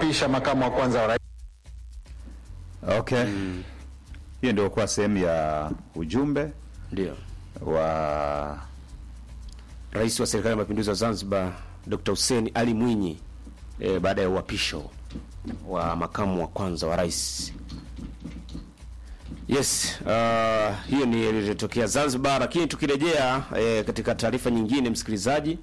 kumwapisha makamu wa kwanza wa rais. Okay. Hiyo ndio kwa sehemu ya ujumbe Ndio. wa Rais wa Serikali ya Mapinduzi wa Zanzibar Dr. Hussein Ali Mwinyi e, baada ya uapisho wa makamu wa kwanza wa rais. Yes, uh, hiyo ni iliyotokea Zanzibar, lakini tukirejea e, katika taarifa nyingine msikilizaji,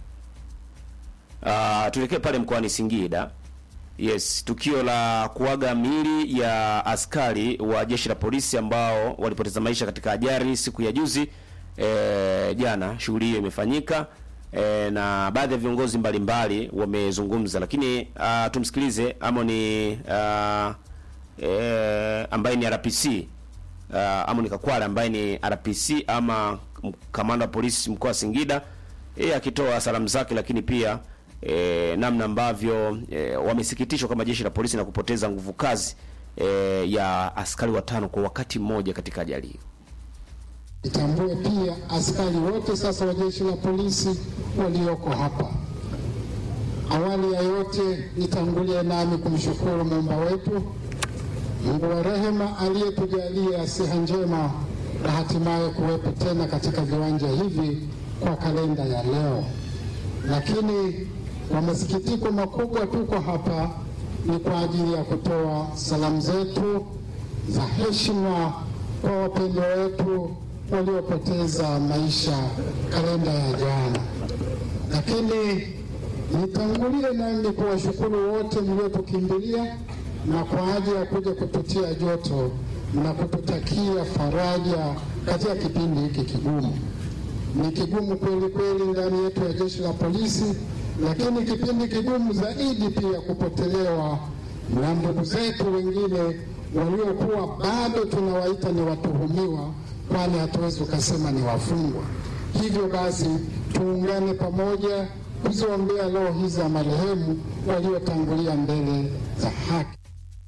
uh, tuelekee pale mkoani Singida. Yes, tukio la kuaga miili ya askari wa jeshi la polisi ambao walipoteza maisha katika ajali siku ya juzi e, jana. Shughuli hiyo imefanyika e, na baadhi ya viongozi mbalimbali wamezungumza, lakini uh, tumsikilize Amoni uh, e, ambaye ni RPC uh, Amoni Kakwale ambaye ni RPC ama kamanda wa polisi mkoa wa Singida, yeye akitoa salamu zake, lakini pia e, namna ambavyo e, wamesikitishwa kama jeshi la polisi na kupoteza nguvu kazi e, ya askari watano kwa wakati mmoja katika ajali hiyo. Nitambue pia askari wote sasa wa jeshi la polisi walioko hapa. Awali ya yote, nitangulie nami kumshukuru Muumba wetu, Mungu wa rehema, aliyetujalia siha njema na hatimaye kuwepo tena katika viwanja hivi kwa kalenda ya leo. Lakini kwa masikitiko makubwa, tuko hapa ni kwa ajili ya kutoa salamu zetu za heshima kwa wapendwa wetu waliopoteza maisha kalenda ya jana. Lakini nitangulie nami kuwashukuru wote mliotukimbilia na kwa ajili ya kuja kututia joto na kututakia faraja katika kipindi hiki kigumu. Ni kigumu kweli kweli ndani yetu ya jeshi la polisi, lakini kipindi kigumu zaidi pia kupotelewa na ndugu zetu wengine waliokuwa bado tunawaita ni watuhumiwa, kwani hatuwezi ukasema ni wafungwa. Hivyo basi tuungane pamoja kuziombea roho hizi za marehemu waliotangulia mbele za haki.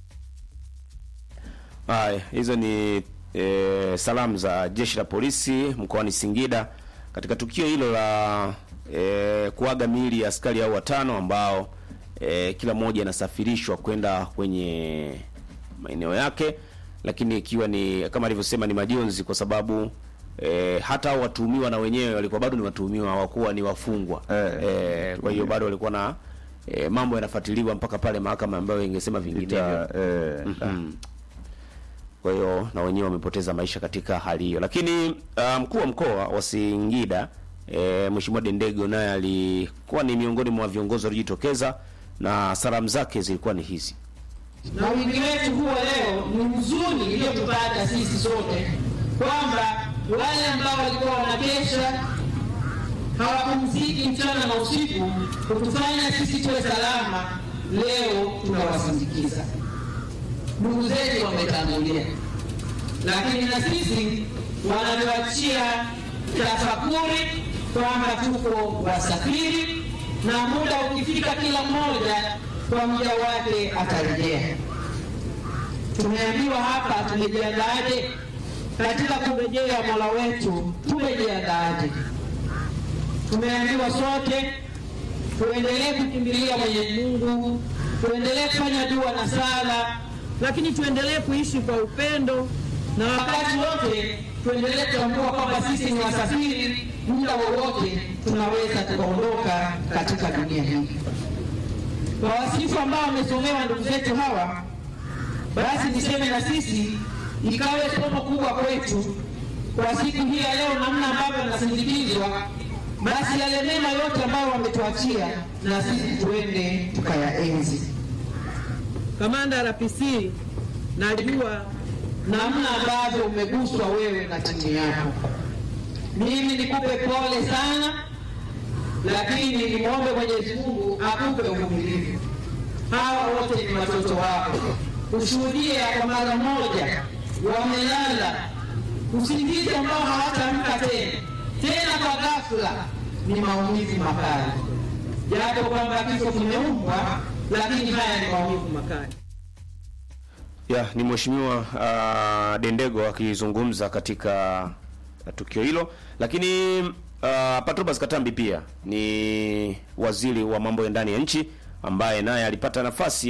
Haya, hizo ni e, salamu za jeshi la polisi mkoani Singida katika tukio hilo la e, kuaga miili ya askari hao watano ambao e, kila mmoja anasafirishwa kwenda kwenye maeneo yake, lakini ikiwa ni kama alivyosema ni majonzi kwa sababu e, hata hao watuhumiwa na wenyewe walikuwa bado ni watuhumiwa, hawakuwa ni wafungwa Eh. e, kwa hiyo bado walikuwa na e, mambo yanafuatiliwa mpaka pale mahakama ambayo ingesema vinginevyo. ita, eh, Mm. Kwa hiyo na wenyewe wamepoteza maisha katika hali hiyo, lakini uh, mkuu wa mkoa wa Singida e, Mheshimiwa Dendego naye alikuwa ni miongoni mwa viongozi waliojitokeza na salamu zake zilikuwa ni hizi. na wingi wetu huwa leo ni huzuni iliyotupata sisi sote kwamba wale ambao walikuwa wanakesha hawapumziki mchana na usiku kutufanya sisi tuwe salama, leo tunawasindikiza. Ndugu zetu wametangulia, lakini na sisi wanatuachia tafakuri kwamba tuko wasafiri, na muda ukifika, kila mmoja kwa muda wake atarejea. Tumeambiwa hapa tumejiandaaje katika kurejea Mola wetu, tumejiandaaje? Tumeambiwa sote tuendelee kukimbilia Mwenyezi Mungu, tuendelee kufanya dua na sala, lakini tuendelee kuishi kwa upendo na wakati wote tuendelee kutambua kwamba sisi ni wasafiri, muda wowote tunaweza tukaondoka katika dunia hii. Kwa wasifu ambao wamesomewa ndugu zetu hawa, basi niseme na sisi ikawe somo kubwa kwetu kwa siku hii ya leo, namna ambavyo tunasindikizwa, basi yale mema yote ambayo wametuachia na sisi tuende tukayaenzi. Kamanda RPC, najua namna ambavyo umeguswa wewe na timu yako. Mimi nikupe pole sana, lakini nimwombe Mwenyezi Mungu akupe uvumilivu. Hawa wote ni watoto wako, kushuhudia kwa mara moja wamelala usingizi ambao hawataamka tena tena kwa ghafla, ni maumivu makali, japo kwamba kifo kimeumbwa, lakini haya ni maumivu makali. Ya, ni Mheshimiwa uh, Dendego akizungumza katika tukio hilo, lakini uh, Patrobas Katambi pia ni waziri wa mambo ya ndani ya nchi ambaye naye alipata nafasi